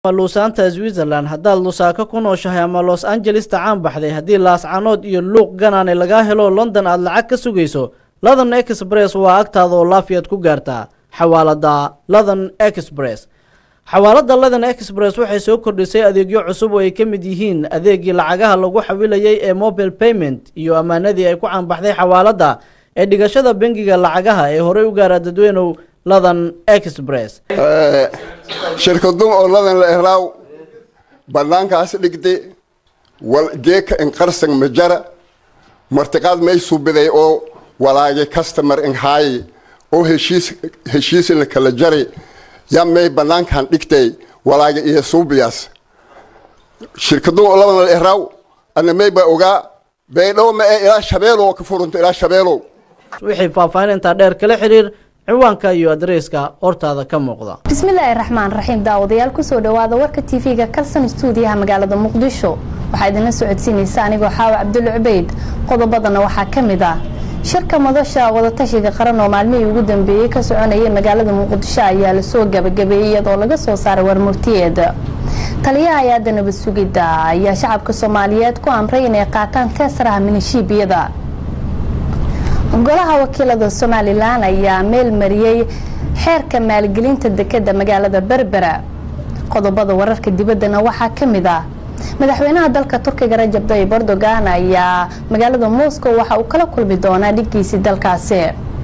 luusaanta switzerland haddaad lusaaka ku nooshahay ama los angelesta caan baxday haddii laascanood iyo luuq ganaane lagaa helo london aad lacag ka sugayso london express waa agtaada oo laafiyaad ku gaartaa xawaalada london express xawaalada london express waxay soo kordhisay adeegyo cusub oo ay ka mid yihiin adeegii lacagaha lagu xawilayay ee mobile payment iyo ammaanadii ay ku caanbaxday xawaalada ee dhigashada bangiga lacagaha ee horey u gaara dadweynow london express shirkadu oo ladan la ehlaaw bannaankaas dhigde wal geeka inqarsan majara martiqaad may subiday oo walaage customer inhaaye oo heshiis heshiis la kala jari ya may bannaankan dhigtay walaage iyo suubiyaas shirkadu oo ladan la ehlaaw ana may ba ogaa beydhow ma ee ilaa shabeelow ka furunta ilaa shabeelow wixii faahfaahintaa dheer kala xiriir ciwaanka iyo adreyska hortaada ka muuqda bismillaahi raxmaan raxiim daawadayaal kusoo dhawaada warka tv-ga kalson stuudiyaha magaalada muqdisho waxaa idinla socodsiinaysa anigoo xaawa cabdulla cubeyd qodobadana waxaa ka mid ah shirka madasha wadatashiga qaran oo maalmihii ugu dambeeyey ka soconayay magaalada muqdisho ayaa lasoo gabagabeeyey iyadoo laga soo saaray warmurtiyeed taliyaha hay-adda nabad sugidda ayaa shacabka soomaaliyeed ku amray inay qaataan teesaraha minishiibiyada golaha wakiilada somalilan ayaa meel mariyey xeerka maalgelinta dekeda magaalada berbera qodobada wararka dibaddana waxaa ka mid ah madaxweynaha dalka turkiga rajab tayyib erdogan ayaa magaalada moscow waxa uu kala kulmi doonaa dhiggiisii dalkaasi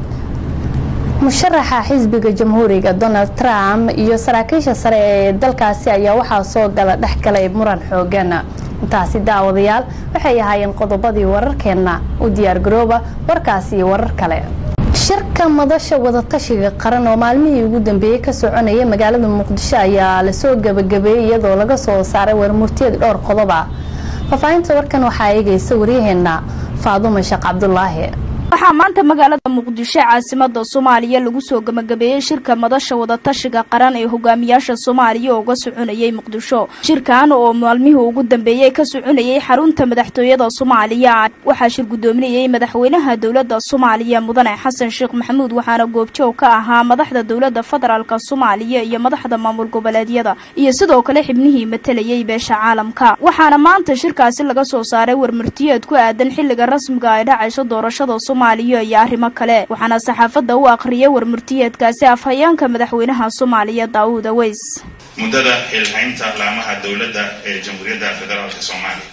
musharaxa xisbiga jamhuuriga donald trump iyo saraakiisha sare ee dalkaasi ayaa waxaa soo gala dhex galay muran xoogan intaasi daawadayaal waxay ahaayeen qodobadii wararkeenna u diyaargarooba warkaasi iyo warar kale shirka madasha wadatashiga qaran oo maalmihii ugu dambeeyey ka soconayay magaalada muqdisho ayaa lasoo gabagabeeyey iyadoo laga soo saaray warmurtiyad dhowr qodob ah faahfaahinta warkan waxaa eegaysa waryaheena faadumo sheekh cabdulaahi waxaa maanta magaalada muqdisho caasimada soomaaliya lagu soo gabagabeeyey shirka madasha wadatashiga qaran ee hogaamiyaasha soomaaliya uga soconayay muqdisho shirkan oo maalmihii ugu dambeeyey ka soconayay xarunta madaxtooyada soomaaliya waxaa shir gudoominayay madaxweynaha dowlada soomaaliya mudane xasan sheekh maxamuud waxaana goobjoog ka ahaa madaxda dowlada federaalk soomaaliya iyo madaxda maamul goboleedyada iyo sidoo kale xibnihii matalayay beesha caalamka waxaana maanta shirkaasi laga soo saaray warmartiyeed ku aadan xiliga rasmiga ay dhacayso doorashada iyo arrimo kale waxaana saxaafadda u akhriyay warmurtiyeedkaasi afhayeenka madaxweynaha soomaaliya daawud aweys muddada xilhaynta laamaha dowladda ee jamhuuriyadda federaalk soomaaliya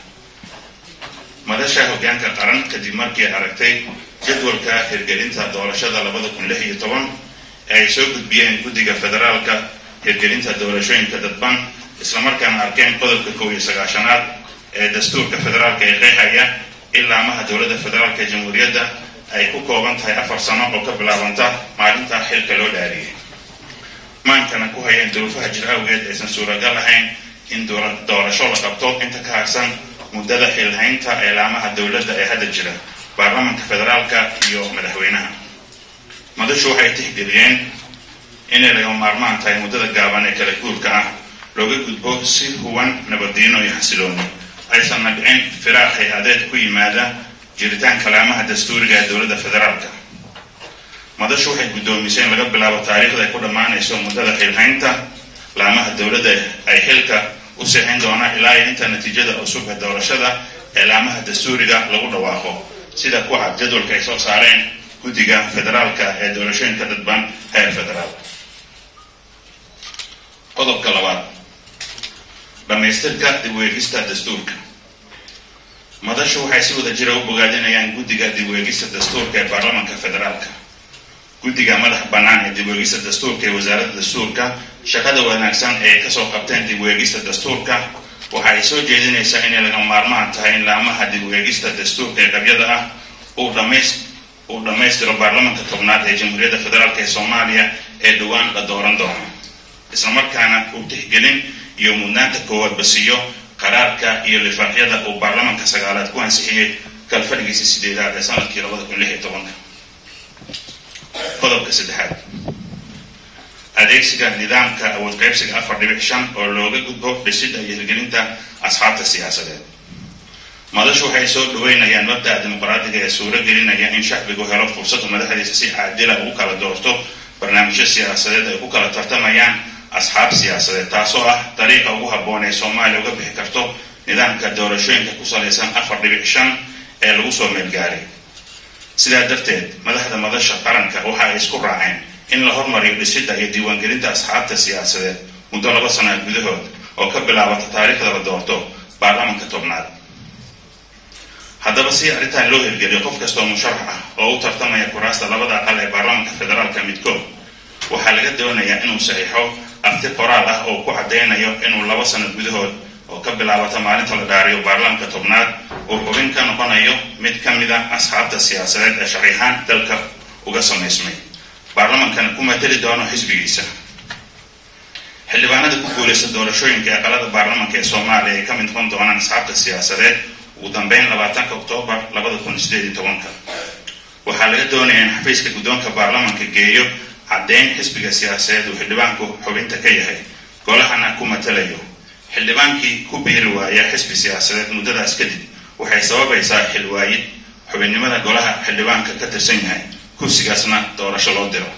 madasha hoggaanka qaran kadib markii aragtay jadwalka hirgelinta doorashada labada kun lix iyo toban ee ay soo gudbiyeen guddiga federaalka hirgelinta doorashooyinka dadban islamarkaana arkeen qodobka kow iyo sagaashanaad ee dastuurka federaalka ee qeexaya in laamaha dowladda federaalk ee jamhuuriyadda ay ku kooban tahay afar sano oo ka bilaabanta maalinta xilka loo dhaariyay maankana ku hayeen duruufaha jir awgeed aysan suuragal ahayn in doorasho la qabto inta ka harsan muddada xilhaynta ee laamaha dowladda ee hadda jira baarlamanka federaalka iyo madaxweynaha madashu waxay tixgeliyeen inay lagama maarmaan tahay muddada gaaban ee kala guurka ah looga gudbo si huwan nabaddiino iyo xasilooni aysanna dhicin firaaq hay-adeed ku yimaada jiritaanka laamaha dastuuriga ee dowladda federaalka madashu waxay guddoomisay in laga bilaabo taariikhda ay ku dhammaanayso muddada xilhaynta laamaha dowladda ay xilka u sixin doonaan ilaa iyo inta natiijada cusub ee doorashada ee laamaha dastuuriga lagu dhawaaqo sida ku cad jadwalka ay soo saareen guddiga federaalka ee doorashooyinka dadban heer federaal qodobka labaad dhamaystirka dib weegista dastuurka madashu waxay si wada jira u bogaadinayaan guddiga dib weegista dastuurka ee baarlamanka federaalka guddiga madax bannaan ee dib weegista dastuurka ee wasaaradda dastuurka shaqada wanaagsan ee kasoo qabteen dib weegista dastuurka waxa ay soo jeedinaysaa inay laga maarmaan tahay in laamaha dib weegista dastuurka ee qabyada ah uu dhamays uu dhammaystiro baarlamanka tobnaad ee jamhuuriyadda federaalk ee soomaaliya ee dhowaan la dooran doono islamarkaana uu tixgelin iyo mudnaanta koowaadba siiyo qaraarka iyo lifaaxyada uu baarlamanka sagaalaad ku ansixiyey kalfadhigiisa sideedaad ee sanadkii labada kun lix iyo tobanka qodobka saddexaad adeegsiga nidaamka awood qaybsiga afar dhibic shan oo looga gudbo dhisidda iyo hirgelinta asxaabta siyaasadeed madashu waxay soo dhaweynayaan mabda'a dimuqraadiga ee suuro gelinaya in shacbigu helo fursada madaxdiisa si caadila ugu kala doorto barnaamijyo siyaasadeed ay ku kala tartamayaan asxaab siyaasadeed taasoo ah dariiqa ugu habboon ee soomaaliya uga bixi karto nidaamka doorashooyinka ku salaysan afar dhibic shan ee lagu soo meelgaaray sidaa darteed madaxda madasha qaranka waxa ay isku raaceen in la hormariyo dhisidda iyo diiwaangelinta asxaabta siyaasadeed muddo laba sana gudahood oo ka bilaabata taariikhda la doorto baarlamanka tobnaad haddaba si arrintan loo hirgeliyo qof kastoo musharax ah oo u tartamaya kuraasta labada aqal ee baarlamanka federaalka midkood waxaa laga doonayaa inuu saxiixo arti qoraal ah oo ku caddaynayo inuu laba sano gudahood oo ka bilaabata maalinta la dhaariyo baarlamanka tobnaad uu xubin ka noqonayo mid ka mid a asxaabta siyaasadeed ee sharcihaan dalka uga samaysmay baarlamankana ku mateli doono xisbigiisa xildhibaanada ku guulaysta doorashooyinka aqalada baarlamanka ee soomaaliya ay ka mid noqon doonaan asxaabta siyaasadeed ugu dambeyn labaatanka oktoobar labada kun sideed iyo tobanka waxaa laga doonaya in xafiiska guddoonka baarlamanka geeyo caddeyn xisbiga siyaasadeed uu xildhibaanku xubinta ka yahay golahana ku matalayo xildhibaankii ku biiri waaya xisbi siyaasadeed muddadaas kadib waxay sababaysaa xilwaayid xubinnimada golaha xildhibaanka ka tirsan yahay kursigaasna doorasho loo diro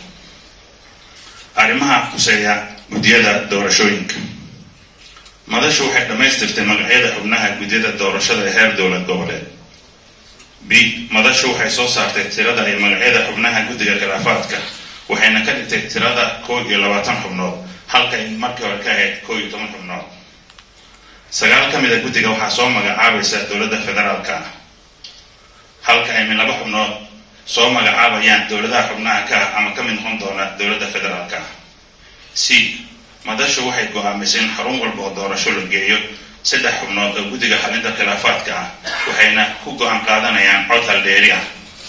arrimaha kuseeya guddiyada doorashooyinka madashu waxay dhammaystirtay magacyada xubnaha guddiyada doorashada ee heer dowlad goboleed b madashu waxay soo saartay tirada iyo magacyada xubnaha guddiga khilaafaadka waxayna ka dhigtay tirada kow iyo labaatan xubnood halka ay markii hore ka ahayd kow iyo toban xubnood sagaal ka mid a guddiga waxaa soo magacaabaysa dowladda federaalka ah halka ay min laba xubnood soo magacaabayaan dowladaha xubnaha ka ah ama ka mid noqon doona dowladda federaalka ah c madashu waxay go-aamisay in xarun walba oo doorasho la geeyo saddex xubnood oo guddiga xalinta khilaafaadka ah waxayna ku go-aan qaadanayaan cod haldheeri ah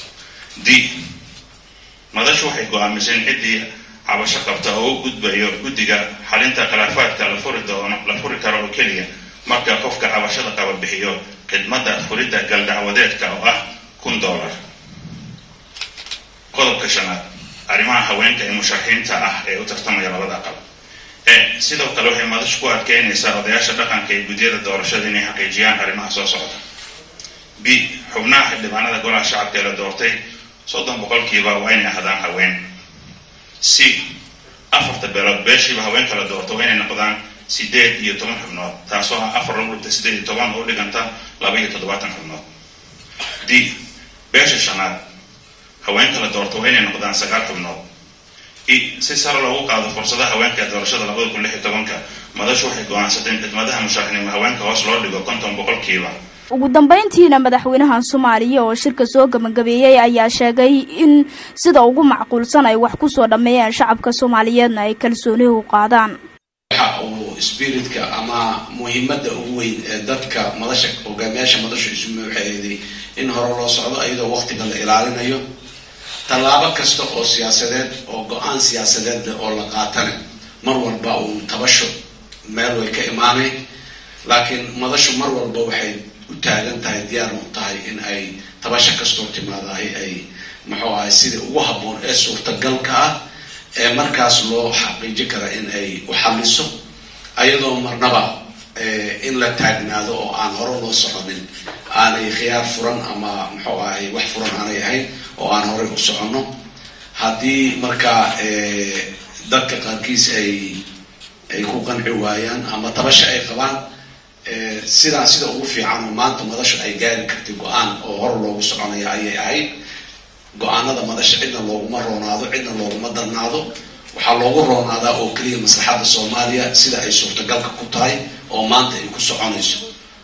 d madashu waxay go-aamisay in ciddii cabasho qabta oo u gudbayo guddiga xalinta khilaafaadka la furi doono la furi karo oo keliya marka qofka cabashada qaba bixiyo khidmadda furidda galdacwadeedka oo ah kun dollar qodobka shanaad arrimaha haweenka ee musharaxiinta ah ee u tartamaya labada aqal e sidoo kale waxay madashu ku adkeynaysaa odayaasha dhaqanka ee guddiyada doorashada inay xaqiijiyaan arrimaha soo socda b xubnaha xildhibaanada golaha shacabka ee la doortay soddon boqolkiiba waa inay ahdaan haween c afarta beelood beeshiiba haweenka la doorto waa inay noqdaan sideed iyo toban xubnood taasoo ah afar lagu dhigta sideed iyo toban oo u dhiganta laba iyo toddobaatan xubnood d beesha shanaad haweenka la doorto waa inay noqdaan sagaal xubnood i si sare loogu qaado fursadaha haweenka ee doorashada labada kun lix iyo tobanka madashu waxay go-aansatay in khidmadaha musharaxnimo haweenka hoos loo dhigo konton boqolkiiba ugu dambeyntiina madaxweynaha soomaaliya oo shirka soo gabagabeeyey ayaa sheegay in sida ugu macquulsan ay wax kusoo dhammeeyeen shacabka soomaaliyeedna ay kalsooni u qaadaan waxa uu spiritka ama muhiimada ugu weyn ee dadka madasha hogaamiyaasha madashu isu muuxeeday in hore loo socdo iyadoo waqtiga la ilaalinayo tallaabo kasta oo siyaasadeed oo go-aan siyaasadeed leh oo la qaatane mar walba uu tabasho meel way ka imaanay laakiin madashu mar walba waxay u taagan tahay diyaar u tahay in ay tabasho kastoo timaadahay ay muxuu ahay sida ugu habboon ee suurtagalka ah ee markaas loo xaqiiji kara in ay u xaliso ayadoo marnaba in la taagnaado oo aan hore loo soconin aanay khiyaar furan ama muxuu ahay wax furan aanay ahayn oo aan horey u soconno haddii markaa dadka qaarkiis ay ay ku qanci waayaan ama tabasho ay qabaan sidaan sida ugu fiican oo maanta madashu ay gaari kartay go-aan oo hor loogu soconaya ayay ahayd go-aanada madasha cidna looguma roonaado cidna looguma darnaado waxaa loogu roonaadaa oo keliya maslaxadda soomaaliya sida ay suurtagalka ku tahay oo maanta ay ku soconayso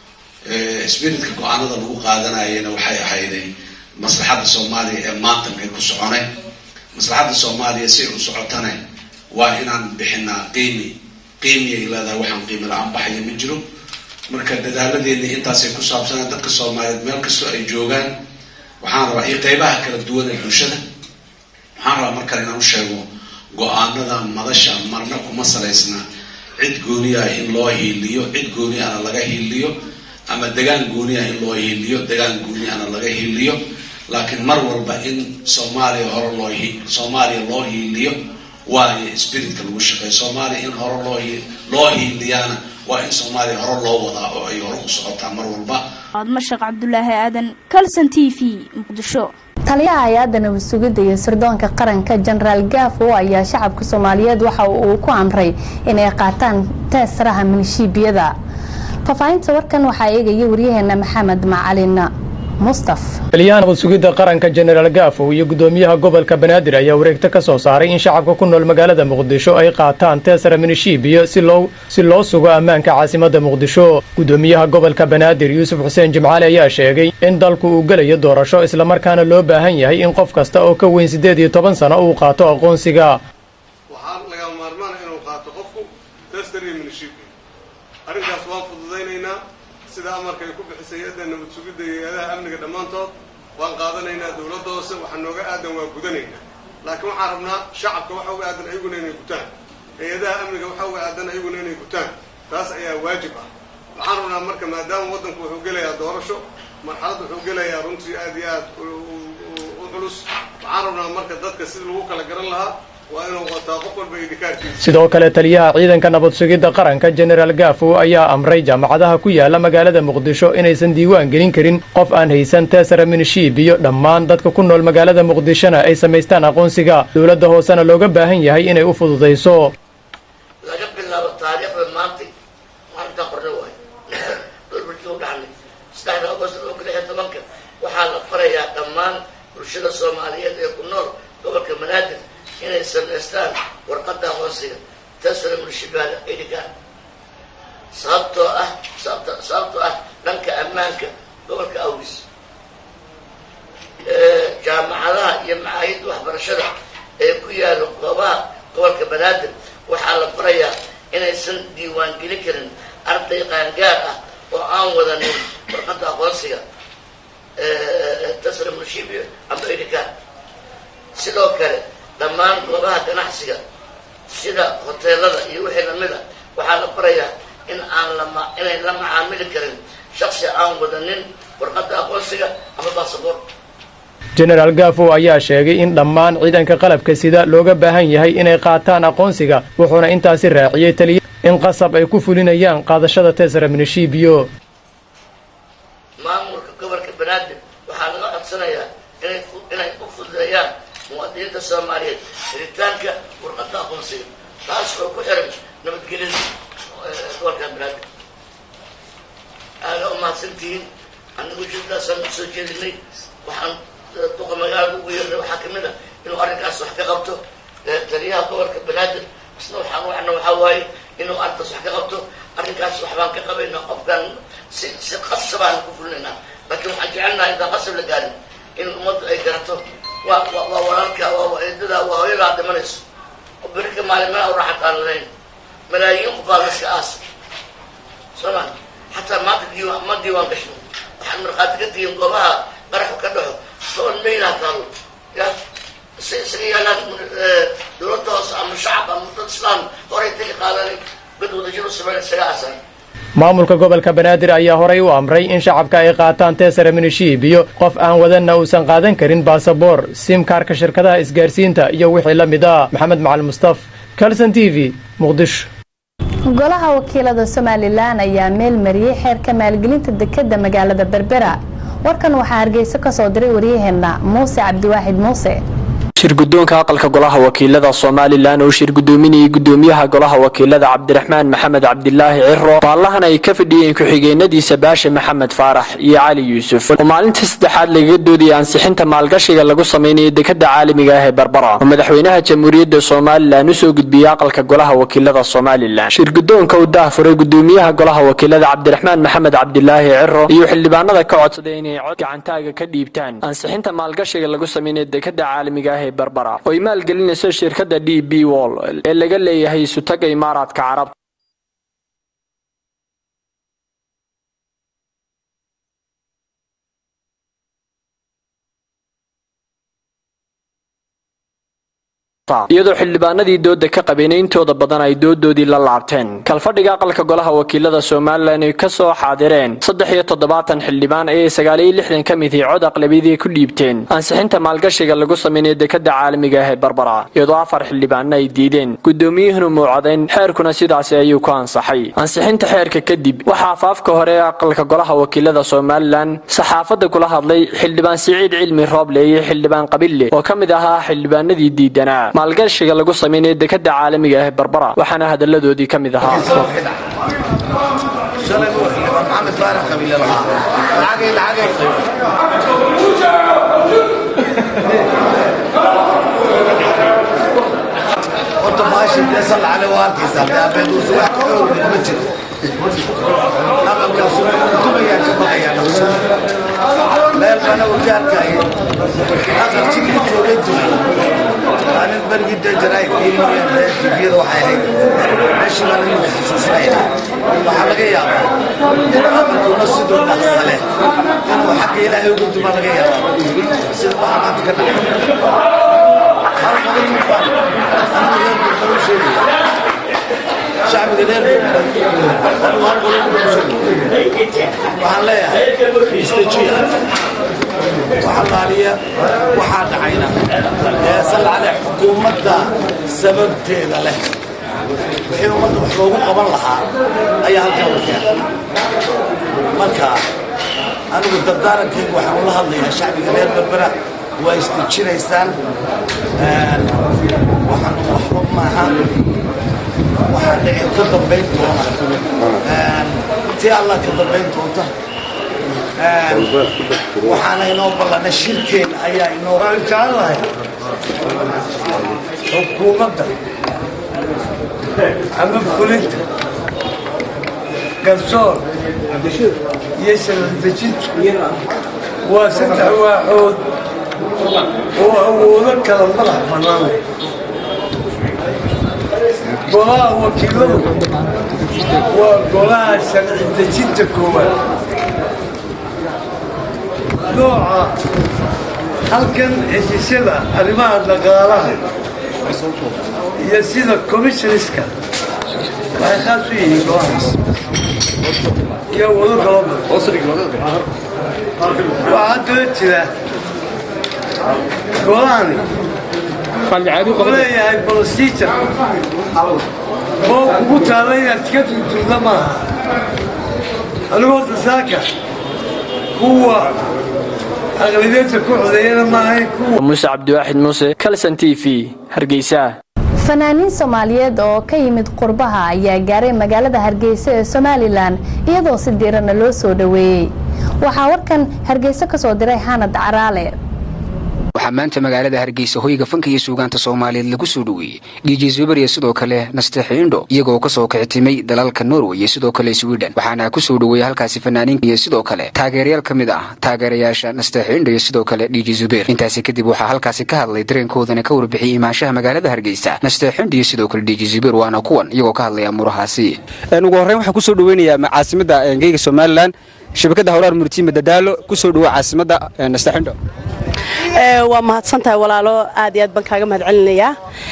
spiritka go-aanada lagu qaadanayana waxay ahayday maslaxadda soomaaliya ee maanta maxay ku soconay maslaxadda soomaaliya si ay u socotane waa inaan bixinaa qiimi qiimiyay leedahay waxaan qiimi la-aan baxaya ma jiro marka dadaaladeeni intaasay ku saabsanaan dadka soomaaliyeed meel kastoo ay joogaan waxaan rabaa iyo qeybaha kala duwan ee bulshada waxaan rabaa mar kale inaan u sheego go-aanada madasha marna kuma salaysna cid gooniah in loo hiiliyo cid gooni ana laga hiiliyo ama degaan gooniah in loo hiiliyo degaan gooni ana laga hiiliyo laakiin mar walba in soomaaliya hore loo soomaaliya loo hiiliyo waayo spiritka lagu shaqeeyo soomaaliya in hore loo loo hiiliyaana waa in soomaaliya hore loo wadaa oo ay hore u socotaa mar walba aadma sheekh cabdulaahi aadan calson t v muqdisho taliyaha hay-adda nabad sugidda iyo sirdoonka qaranka jenaraal gaafo ayaa shacabka soomaaliyeed waxa uu ku amray inay qaataan teesaraha minishiibiyada faahfaahinta warkan waxaa eegaya waryaheena maxamed macalin mustaf taliyaha nabad sugidda qaranka jenaraal gaafow iyo gudoomiyaha gobolka banaadir ayaa wareegto ka soo saaray in shacabka ku nool magaalada muqdisho ay qaataan teesara minishiibiyo si loo sugo ammaanka caasimadda muqdisho gudoomiyaha gobolka banaadir yuusuf xuseen jimcaali ayaa sheegay in dalku uu gelayo doorasho islamarkaana loo baahan yahay in qof kasta oo ka weyn siddeed iyo toban sano uu qaato aqoonsiga waxaa laga maarmaana inuu qaato qofku teestariyo minishiibiyo arrinkaas waan fududaynaynaa sida amarka ay ku bixisay hay-adda nabad sugidda iyo hay-adaha amniga dhammaantood waan qaadanaynaa dowladda hoose waxaa nooga aadan waa gudanaynaa laakiin waxaan rabnaa shacabka waxa uga aadan ayaguna inay gutaan hay-adaha amniga waxa uga aadan ayaguna inay gutaan taas ayaa waajib ah waxaan rabnaa marka maadaama waddanku wuxuu gelayaa doorasho marxalad wuxuu gelayaa runtii aad iyo aad u culus waxaan rabnaa marka dadka sida lagu kala garan lahaa sidoo kale taliyaha ciidanka nabad sugidda qaranka jenaraal gaafow ayaa amray jaamacadaha ku yaala magaalada muqdisho inaysan diiwaan gelin karin qof aan haysan teesara minishiib iyo dhammaan dadka ku nool magaalada muqdishona ay samaystaan aqoonsiga dowladda hoosena looga baahan yahay inay u fududayso laga bilaabo taariikhda maanta maalintaa qorne waay dhulbulkii u dhaxnay saddexda agost laba kun iyo tobanka waxaa la farayaa dhammaan bulshada soomaaliyeed ee ku nool gobolka banaadir inay samaystaan warqadda aqoonsiga tasra munishibaada idhigaan sababtoo ah sababtoo ah dhanka ammaanka gobolka awgis jaamacadaha iyo macaahidda waxbarashada ee ku yaalo goobaha gobolka banaadir waxaa la farayaa inaysan diiwaan gelin karin arday qaangaar ah oo aan wadanin warqadda aqoonsiga tasra munishibiyo ama idhigaan sidoo kale dhammaan goobaha ganacsiga sida hoteelada iyo wixii lamida waxaa la farayaa in aan lama inay la macaamili karin shaksi aan wadanin warqadda aqoonsiga ama basaboor jenaraal gaafow ayaa sheegay in dhammaan ciidanka qalabka sida looga baahan yahay inay qaataan aqoonsiga wuxuuna intaasi raaciyey taliya in qasab ay ku fulinayaan qaadashada teesara minishiibiyo maamulka gobolka banaadir waxaa laga codsanayaa inay inay u fududeeyaan muwaadiniinta soomaaliyeed helitaanka warqadda aqoonsiga taas oo ku xiran nabadgelyada gobolka banaadir aada u mahadsantihiin anagu jiddaasaan usoo jeedinay waxaan duqa magaalada ugu yeernay waxaa kamid a inuu arrinkaas wax ka qabto taliyaha gobolka banaadir isna waxaan wacna waxaa waaye inuu arrintaas wax ka qabto arrinkaas waxbaan ka qabaynaa qofkaan si si qasabaan ku fulinaynaa laakiin waxaan jecelnahay intaan qasab la gaarin in ummaddu ay garato waa waa walaalka waa eedada waa hooyadaa dhimanayso oo berika maalimana u raaxat aan lahayn malaayiin qof baa laska aasa soo ma xataa maanta diiwaan ma diiwaan gashno waxaan markhaati ka tihiin goobaha qaraxu ka dhaxo toban maylaa taalo ya si isaga yaalaan dowladda hoose ama shacab ama dad islaam horay tagi qaadanay dad wadajir u sameyn isaga aasan maamulka gobolka banaadir ayaa horay u amray in shacabka ay qaataan teesara minishiib iyo qof aan wadanna uusan qaadan karin baasaboor simkaarka shirkadaha isgaarsiinta iyo wixii la mid ah maxamed macalin mustaf calson t v muqdisho golaha wakiilada somalilan ayaa meel mariyey xeerka maalgelinta dekeda magaalada berbera warkan waxaa hargeyso ka soo diray waryaheena muuse cabdiwaaxid muuse shirgudoonka aqalka golaha wakiilada somalilan oo shir gudoominayay gudoomiyaha golaha wakiilada cabdiraxmaan maxamed cabdilaahi ciro baallahan ay ka fadhiyeen ku-xigeenadiisa baashe maxamed faarax iyo cali yuusuf oo maalinta saddexaad lagaga doodayay ansixinta maalgashiga lagu samaynayo dekada caalamiga ah ee barbara oo madaxweynaha jamhuuriyadda somalilan usoo gudbiyey aqalka golaha wakiilada somalilan shirgudoonka u daahfuray gudoomiyaha golaha wakiilada cabdiraxmaan maxamed cabdilaahi ciro iyo xildhibaanada ka codsaday inay cod gacantaaga ka dhiibtaan ansixinta maalgashiga lagu samaynayo dekada caalamiga ah barbara oo ay maalgelinayso shirkadda d b wall ee laga leeyahay isutaga imaaraadka carabta iyadoo xildhibaanadii dooda ka qabeen intooda badan ay doodoodii la laabteen kalfadhiga aqalka golaha wakiilada somalilan ay ka soo xaadireen saddex iyo toddobaatan xildhibaan ayay sagaal iyo lixdan ka midii cod aqlabiyadii ku dhiibteen ansixinta maalgashiga lagu sameynaya dekada caalamiga ah ee barbara iyadoo afar xildhibaanna ay diideen gudoomiyuhuna muucadayn xeerkuna sidaasi ayuu ku ansaxay ansixinta xeerka kadib waxaa afaafka hore ee aqalka golaha wakiilada somalilan saxaafadda kula hadlay xildhibaan siciid cilmi rooble iyo xildhibaan qabille oo ka mid ahaa xildhibaanadii diidanaa maalgashiga lagu sameynaya dekada caalamiga ah ee barbara waxaana hadalladoodii ka mid ahaa meel bana ujaarkay aqalkii joogay dumay anin bargii dajarayd tviyada waxay ahayd meeshii baa lagu xasuusinaya waxaa laga yaabaa in aqalkuna siduu dhaqsa leh inuu xagga ilaahay ugu duma laga yaabaa sida waxaa maanta ka dhacay hal qodob baan anigu reer bulbal u sheegaya shacbiga reer bulbal anigu hal qodob baan u sheegaya waxaan leeyahay istajiya waxalaaliya waxaa dhacayna ee sallacale xukuumadda sababteeda leh wixii ummadda wax loogu qaban lahaa ayaa halkaa u keenay marka anigu dardaarankaygu waxaan ula hadlayaa shacbiga reer berbera waa isdejinaysaan waxaan waxba maaha waxaa dhici ka dambayn doona tii allah ka dambayn doonta waxaana inoo ballanay shirkeen ayaa inoo waan jecelahay xukuumadda ama fulinta garsoor iyo sharafdejintu waa saddex waaxood oo awoodo kala madax bannaanay golaha wakiiladu waa golaha sharci dejinta koowaad nooca halkan heshiisyada arrimaha dhaqaalaha iyo sida commissionska waxay khaas u yihiin golahaas iyo wado kaloo badan waxaa daba jira golahani wuxuu leeyahay procedure oo kugu taala inaad iska turturda maaha anigu horta saaka kuwa aqlabiyadda ku codeeyana maahayn kuwa muuse cabdiwaaxid muuse kalson t v hargeysa fanaaniin soomaaliyeed oo ka yimid qurbaha ayaa gaaray magaalada hargeysa ee somalilan iyadoo si diirana loo soo dhoweeyey waxaa warkan hargeysa ka soo diray xanad caraale waxaa maanta magaalada hargeysa hoyga fanka iyo suugaanta soomaaliyeed lagu soo dhoweeyey dj zuber iyo sidoo kale nastexiindho iyagoo kasoo kicitimay dalalka norway iyo sidoo kale sweden waxaana ku soo dhoweeyey halkaasi fanaaniin iyo sidoo kale taageerayaal ka mid ah taageerayaasha nastexiindho iyo sidoo kale dj zuber intaasi kadib waxaa halkaasi ka hadlay dareenkoodana ka warbixiyey imaanshaha magaalada hargeysa nastexiindho iyo sidoo kale dj zuber waana kuwan iyagoo ka hadlaya murahaasi ugu horreyn waxaan kusoo dhaweynayaa caasimada geyga somalilan shabakada howlaar murtiima dadaalo kusoo dhawo caasimada nastexiindho waa mahadsantahay walaalo aad iyo aad baan kaaga mahad celinayaa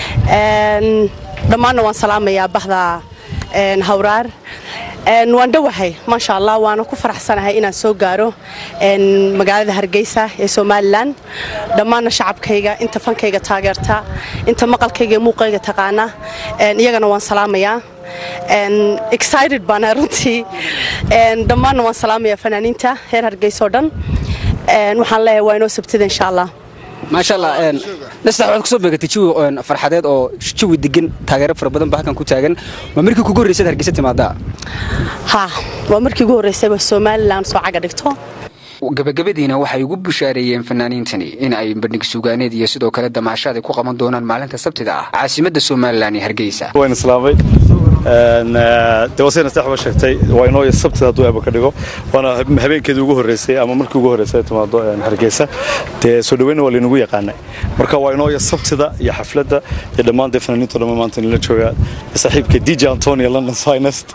dhammaanna waan salaamayaa bahda hawraar waan dhowahay maasha allah waana ku faraxsanahay inaan soo gaaro magaalada hargeysa ee somalilan dhammaanna shacabkayga inta fankayga taageerta inta maqalkayga iyo muuqayga taqaana iyagana waan salaamayaa excited baana runtii dhammaanna waan salaamayaa fanaaniinta reer hargeysa oo dhan waxaan leeyahay waa inoo sabtida insha allah maasha allah nastax waxaad kusoo beegatay jawi farxadeed oo jawi degan taageero fara badan baa halkan ku taagan waa markii kugu horreysad hargeysa timaadaa ha waa markii ugu horreysayba somalilan soo caga dhigto gabagabadiina waxay ugu bushaareeyeen fanaaniintani in ay bandhig suugaaneed iyo sidoo kale damaashaad ay ku qaban doonaan maalinta sabtida ah caasimadda somalilan ee hargeysa waan islaamay de waa sayna saxba sheegtay waa inoo sabtida hadduu eeba ka dhigo waana habeenkeedii ugu horreysay ama markii ugu horreysay ay timaado hargeysa dee soo dhaweynna waa laynagu yaqaanay marka waa inoo sabtida iyo xafladda iyo dhammaan dee fanaaniinto dhamma maanta nila jooga saaxiibka dj antonio london finest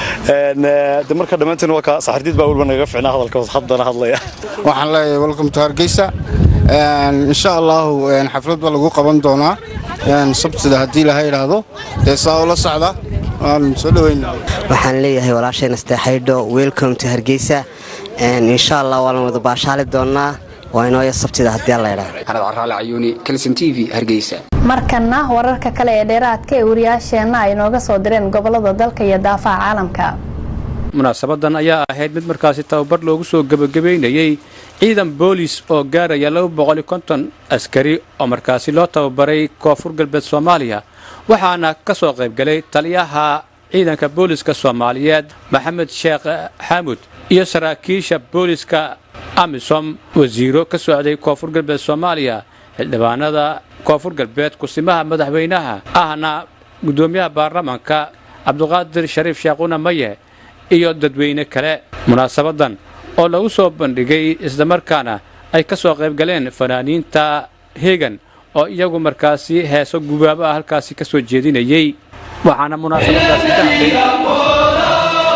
de marka dhammaanteen waa ka saxardiid baa weliba nagaga ficnaa hadalka haddana hadlaya waxaan leeyahay welcome to hargeysa insha allahu xaflad baa lagu qaban doonaa sabtida haddii laha idhaahdo dee saa ula socda waan soo dhaweyna waxaan leeyahay walaashayna steexaydho welcome to hargeysa insha allah waa la wada baashaali doonaa waa inooya sabtida haddii alla idhaahdo xanad caraale cayuuni kalson t v hargeysa markana wararka kale ee dheeraadka ee wariyaasheenna ay nooga soo direen gobolada dalka iyo daafaha caalamka munaasabadan ayaa ahayd mid markaasi tababar loogu soo gebagabaynayey ciidan boolis oo gaaraya askari oo markaasi loo tababaray koonfur galbeed soomaaliya waxaana ka soo qaybgalay taliyaha ciidanka booliska soomaaliyeed maxamed sheekh xaamud iyo saraakiisha booliska amisom wasiiro ka socday koonfur galbeed soomaaliya xildhibaanada koonfur galbeed kusimaha madaxweynaha ahna guddoomiyaha baarlamaanka cabduqaadir shariif sheekhuna maye iyo dadweyne kale munaasabadan oo lagu soo bandhigay islamarkaana ay ka soo qayb galeen fanaaniinta hegan oo iyagu markaasi heeso gubaabo ah halkaasi ka soo jeedinayey waxaana munaasabadaasi ka hadlay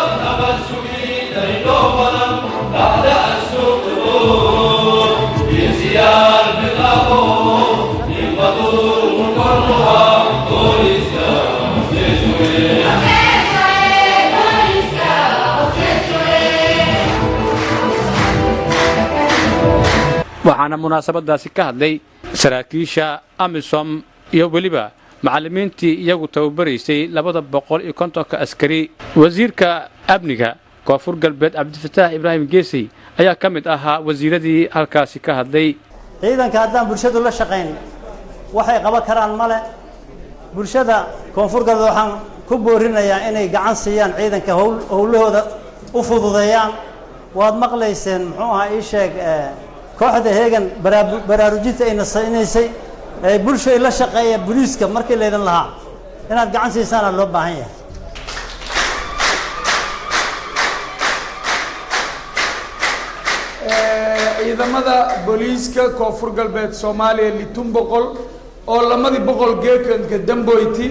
waxaana munaasabadaasi ka hadlay saraakiisha amisom iyo weliba macallimiintii iyagu tababaraysay labada boqol iyo kontonka askari wasiirka amniga koonfur galbeed cabdifataax ibraahim geesey ayaa ka mid ahaa wasiiradii halkaasi ka hadlay ciidanka haddaan bulshadu la shaqayn waxay qaban karaan male bulshada koonfur galbeed waxaan ku boorinayaa inay gacan siiyaan ciidanka howlahooda u fududeeyaan waad maqlayseen muxuu ahaa ii sheeg kooxda heegan baraarujinta ayna saynaysay ee bulshay la shaqeeya boliiska markii laydin lahaa inaad gacan siisaana loo baahan yahay ciidamada booliiska koonfur galbeed soomaaliya litun boqol oo lamadii boqol geekanka damboyti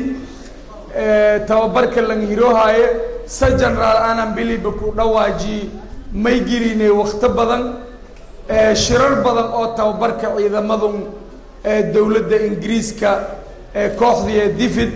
tababarka langhiroohaye sa generaal anan biliba ku dhawaaji may gelinay wakto badan shirar badan oo tababarka ciidamadu dowladda ingiriiska kooxdii divid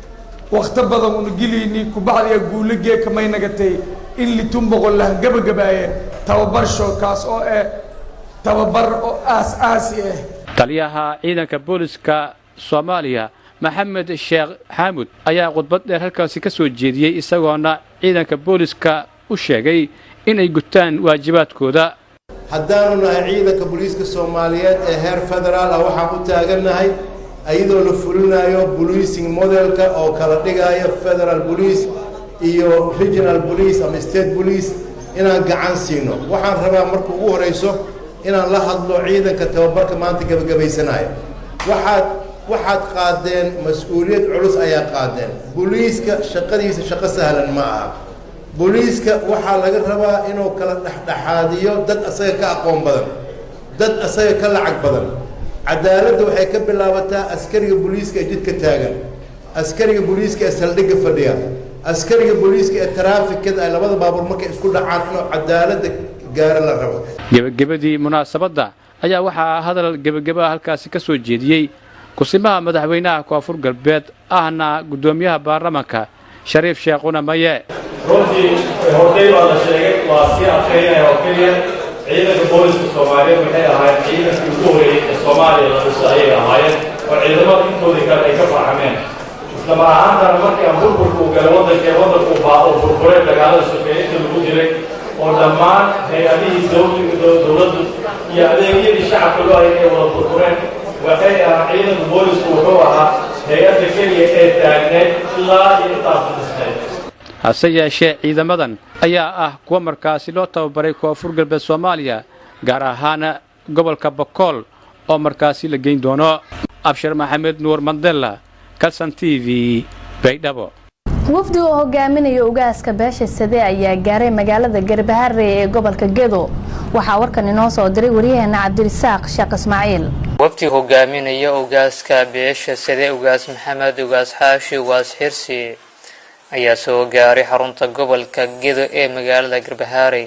wakto badan una gelayni kubacdiya guulo geeka may nagatay in litun boqol lah gabagabaaye tababar shookaas oo eh tababar oo aas aasi ah taliyaha ciidanka booliska soomaaliya maxamed sheekh xaamud ayaa khudbad dheer halkaasi ka soo jeediyey isagoona ciidanka booliska u sheegay inay gutaan waajibaadkooda haddaanu nahay ciidanka booliiska soomaaliyeed ee heer federaal ah waxaan u taagannahay iyadoo la fulinayo policing modelka oo kala dhigayo federal police iyo regional police ama state police inaan gacan siino waxaan rabaa marka ugu horayso inaan la hadlo ciidanka tababarka maanta gebagabaysanaya waxaad waxaad qaadeen mas-uuliyad culus ayaa qaadeen booliiska shaqadiisa shaqo sahlan ma aha booliiska waxaa laga rabaa inuu kala dhexdhexaadiyo dad asaga ka aqoon badan dad asaga ka lacag badan cadaaladda waxay ka bilaabataa askariga booliiska ee jidka taagan askariga booliiska ee saldhigga fadhiya askariga booliiska ee taraafikada ay labada baabuur markay isku dhacaan inuu cadaaladda gaaro la rabo gebagabadii munaasabadda ayaa waxaa hadal gebagaba halkaasi ka soo jeediyey kusimaha madaxweynaha koonfur galbeed ahna guddoomiyaha baarlamaanka shariif sheekhuna maye runtii horday baa la sheegay waa sii adkaynaya oo keliya ciidanka booliska soomaaliyeed waxay ahaayeen ciidankii ugu horeeyey ee soomaaliya la dhiso ayay ahaayeen oo ciidamada intoodii kale ay ka farxameen islama ahaantana markii aan burburka uu galay waddanka ee waddanku baa oo burburay dagaalada sokeeye inta lagu jiray oo dhammaan hay-adihii dowladdu iyo adeegyadii shacabka loo hayay ay wada burbureen waxay ahaa ciidanka boolisku wuxuu ahaa hay-adda keliya ee taagneed ilaa iyo intaasa dhisneed hase yeeshee ciidamadan ayaa ah kuwa markaasi loo tababaray koonfur galbeed soomaaliya gaar ahaana gobolka bokool oo markaasi la geyn doono abshir maxamed nuur mandela kalson t v baydhabo wafdi oo hogaaminaya ugaaska beesha sade ayaa gaaray magaalada garbaharre ee gobolka gedo waxaa warkan inoo soo diray waryaheena cabdirisaaq sheekh ismaaciil wafdi hogaaminaya ugaaska beesha sade ugaas maxamed ugaas xaashi ugaas xirsi ayaa soo gaaray xarunta gobolka gedo ee magaalada garbahaarey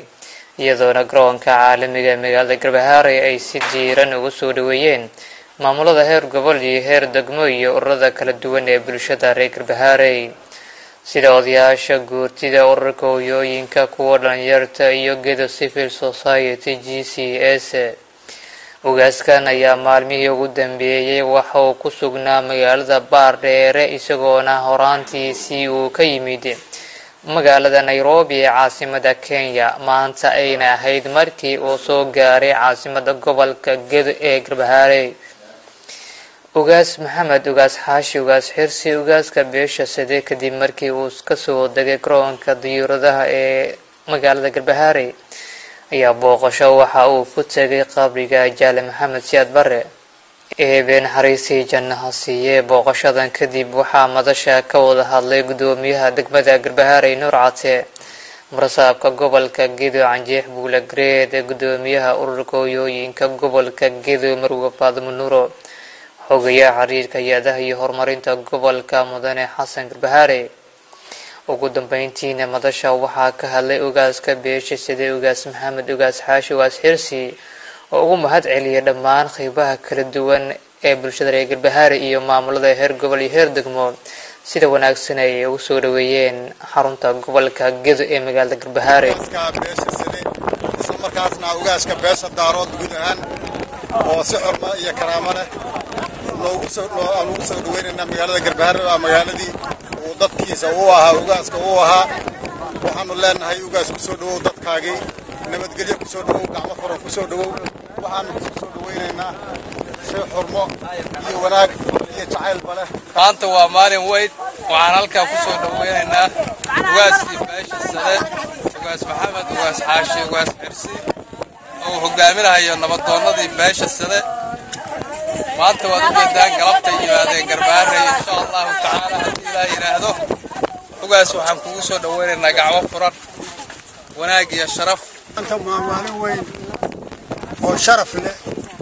iyadoona garoonka caalamiga magaalada garbahaare ay si diiran ugu soo dhaweeyeen maamulada heer gobol iyo heer degmo iyo ururada kala duwan ee bulshada reer garbahaarey sida odayaasha guurtida ururka hoyooyinka kuwa dhalinyarta iyo gedo civil society g c s ugaaskan ayaa maalmihii ugu dambeeyey waxa uu ku sugnaa magaalada baardheere isagoona horaantiisii uu ka yimid magaalada nairobi ee caasimada kenya maanta ayna ahayd markii uu soo gaaray caasimada gobolka gedo ee garbahaarey ugaas maxamed ugaas xaashi ugaas xirsi ugaaska beesha sade kadib markii uu kasoo degay garoonka diyuuradaha ee magaalada garbahaarey ayaa booqasho waxa uu ku tegay qabriga jaale maxamed siyaad bare eebe naxariistii jannaha siiyee booqashadan kadib waxaa madasha ka wada hadlay gudoomiyaha degmada garbahaarey nuur cate marasaabka gobolka gedo canjeex buula gareed gudoomiyaha ururka hoyooyinka gobolka gedo marwe faadimo nuuro xogayaha xiriirka hay-adaha iyo horumarinta gobolka mudane xasan garbahaare ugu dambeyntiina madasha waxaa ka hadlay ugaaska beesha sida ugaas maxamed ugaas xaashi ugaas xirsi oo ugu mahad celiyay dhammaan qeybaha kala duwan ee bulshada reer garbahaare iyo maamulada heer gobol iyo heer degmo sida wanaagsan ay ugu soo dhaweeyeen xarunta gobolka gedo ee magaalada garbahaare isla markaasna ugaaska beesha daarood guud ahaan oo si xurmo iyo karaamo leh loogu soo aan ugu soo dhaweynaynaa magaalada garbahaare waa magaaladii uu dadkiisa uu ahaa ugaaska uu ahaa waxaanu leenahay ugaas ku soo dhawow dadkaagii nabadgelyo ku soo dhawow gacmo furan ku soo dhawow waxaanu ku soo dhaweynaynaa si xurmo iyo wanaag iyo jacaylba leh maanta waa maalin weyn waxaan halkaa ku soo dhaweynaynaa ugaaskii beesha sade ugaas maxamed ugaas xaashi ugaas xirsi oo hogaaminahayo nabadoonnadii beesha sade maanta waad u jeedaan galabtay yimaadeen garbaharey insha allahu tacaala haddii ilaa yidhaahdo ugaas waxaan kugu soo dhaweynaynaa gacmo furan wanaag iyo sharaf maanta waa maalin weyn oo sharaf leh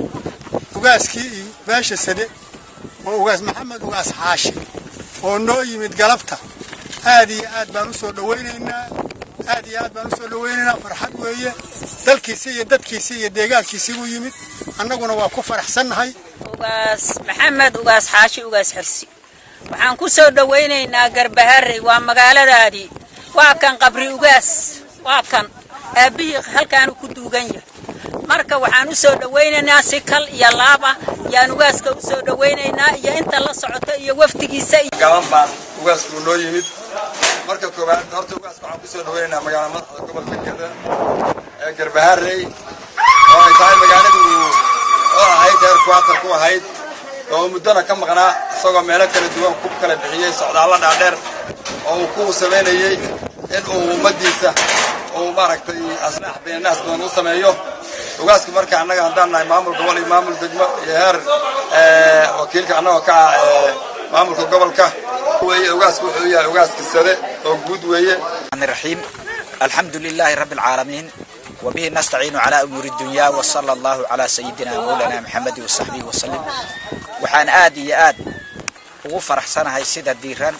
ugaaskii iyo beesha sade oo ugaas maxamed ugaas xaashi oo noo yimid galabta aad iyo aad baan u soo dhawaynaynaa aad iyo aad baan u soo dhawaynaynaa farxad weeye dalkiisa iyo dadkiisa iyo deegaankiisii u yimid annaguna waa ku faraxsannahay ugaas maxamed ugaas xaashi ugaas xirsi waxaan ku soo dhawaynaynaa garbaharey waa magaaladaadii waa kan qabri ugaas waa kan aabbihii halkaanu ku duugan yahay marka waxaan u soo dhawaynaynaa si kal iyo laab ah yaan ugaaska u soo dhawaynaynaa iyo inta la socota iyo wafdigiisa gaban baan ugaasku noo yimid marka koowaad horta ugaaska waxaan kusoo dhawaynaynaa magaala madaxda gobolka geda ee garbaharey oo ay tahay magaaladii oo ahayd heer kuwaatar ku ahayd oo muddona ka maqnaa isagoo meelo kala duwan ku kala bixiyey socdaallo dhaadheer oo uu ku samaynayey in uu ummaddiisa uu maaragtay aslaax beenaas badan u sameeyo ugaaska marka annaga haddaan nahay maamul gobol iyo maamul degmo iyo heer wakiilka annagoo ka ah maamulka gobolka weeye ugaasku wuxuu yahay ugaaska sade oo guud weeye الرحيم الحمد لله رب العالمين وبه نستعين على أمور الدنيا وصلى الله على سيدنا مولانا محمد وصحبه وسلم وحان آد يا آد وفرح سنة هاي سيدة ديران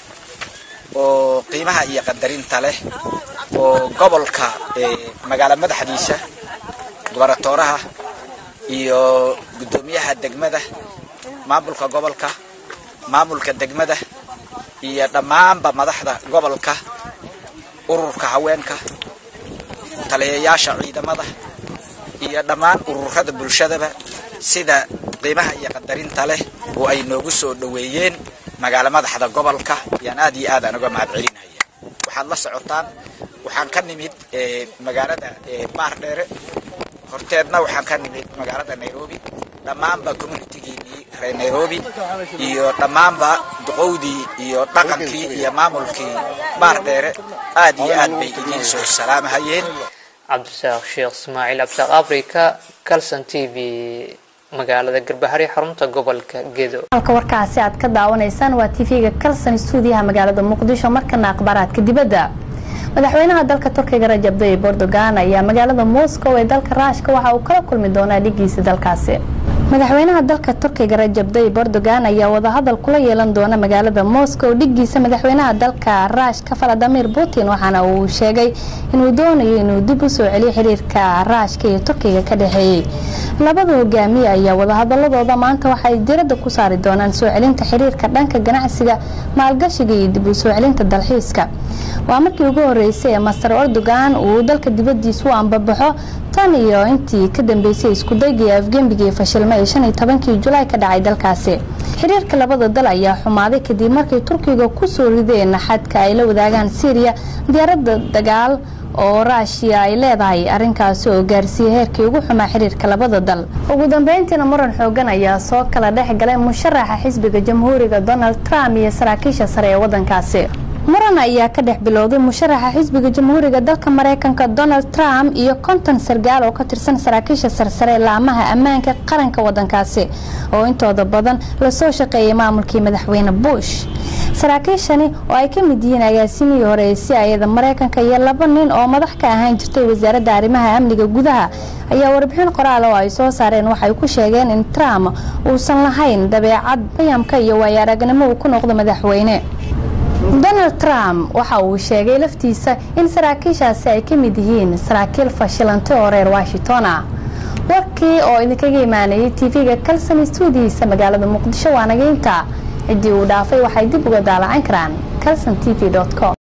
وقيمها إيا قدرين تله وقبلك مقالة مدحديسة gobaratooraha iyo guddoomiyaha degmada maamulka gobolka maamulka degmada iyo dhammaanba madaxda gobolka ururka haweenka taliyayaasha ciidamada iyo dhammaan ururada bulshadaba sida qiimaha iyo qadarinta leh oo ay noogu soo dhoweeyeen magaalo madaxda gobolka yaan aad iyo aad aan uga mahad celinaya waxaad la socotaan waxaan ka nimid magaalada baardheere horteedna waxaan ka nimid magaalada nairobi dhammaanba communitigiinii reer nairobi iyo dhammaanba duqowdii iyo dhaqankii iyo maamulkii baardheere aad iyo aad bay idiin soo salaamahayeen cabdisaaq sheekh ismaaciil cabdisaaq africa calson t v magaalada garbahari xarunta gobolka gedo halka warkaasi aad ka daawanaysaan waa tv-ga calson stuudiyaha magaalada muqdisho markana akhbaaraadka dibadda madaxweynaha dalka turkiga rajab tayyib erdogan ayaa magaalada moscow ee dalka raashka waxa uu kala kulmi doonaa dhigiisa dalkaasi madaxweynaha dalka turkiga rajab tayyib erdogan ayaa wadahadal kula yeelan doona magaalada moscow dhigiisa madaxweynaha dalka raashka valadimir putin waxaana uu sheegay inuu doonayo inuu dib u soo celiyo xiriirka raashka iyo turkiga ka dhexeeyey labada hogaamiye ayaa wadahadaladooda maanta waxay diradda ku saari doonaan soo celinta xiriirka dhanka ganacsiga maalgashiga iyo dib u soo celinta dalxiiska waa markii ugu horeysay ee master erdogan uu dalka dibadiisa u ambabaxo tan iyo intii ka dambeysay iskudaygii afgembigii fashilma ee shan iyo tobankii julaay ka dhacay dalkaasi xiriirka labada dal ayaa xumaaday kadib markay turkiga kusoo rideen xadka ay la wadaagaan syriya diyaaradda dagaal oo raashiya ay leedahay arrinkaasi oo gaarsiiyey heerkii ugu xumaa xiriirka labada dal ugu dambeyntiina muran xoogan ayaa soo kala dhex galay musharaxa xisbiga jamhuuriga donald trump iyo saraakiisha sare ee wadankaasi muran ayaa ka dhex bilowday musharaxa xisbiga jamhuuriga dalka mareykanka donald trump iyo konton sargaal oo ka tirsan saraakiisha sarsare laamaha ammaanka qaranka wadankaasi oo intooda badan lasoo shaqeeyay maamulkii madaxweyne bush saraakiishani oo ay ka mid yihiin agaasimihii hore ee si ayada mareykanka iyo laba nin oo madax ka ahaan jirtay wasaaradda arrimaha amniga gudaha ayaa warbixin qoraal oo ay soo saareen waxay ku sheegeen in trump uusan lahayn dabeecad qiyamka iyo waayo aragnimo uu ku noqdo madaxweyne donald trump waxa uu sheegay laftiisa in saraakiishaasi ay ka mid yihiin saraakiil fashilantay oo reer washington ah warkii oo idinkaga imaanayay tv-ga kalson stuudihiisa magaalada muqdisho waa nageynta ciddii uu dhaafay waxay dib uga daalacan karaan calson t v com